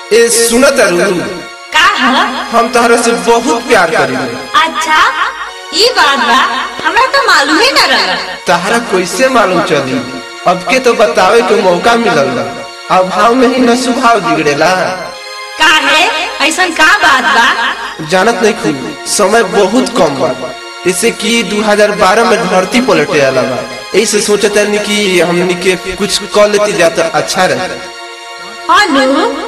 ए सुनत अरु का है हम तहरा से बहुत प्यार करीले अच्छा ई बात बा हमरा तो मालूम ही न रहा तहरा कैसे मालूम चली अब के तो बतावे के मौका मिलल बा अब भाव में ही न स्वभाव बिगड़ेला का है ऐसा का बात बा जानत नहीं खूब समय बहुत कम बा इसे कि 2012 में धरती पलटे आला बा ऐसे सोचते कि हमनी के कुछ कर लेती जाता अच्छा रहे अनु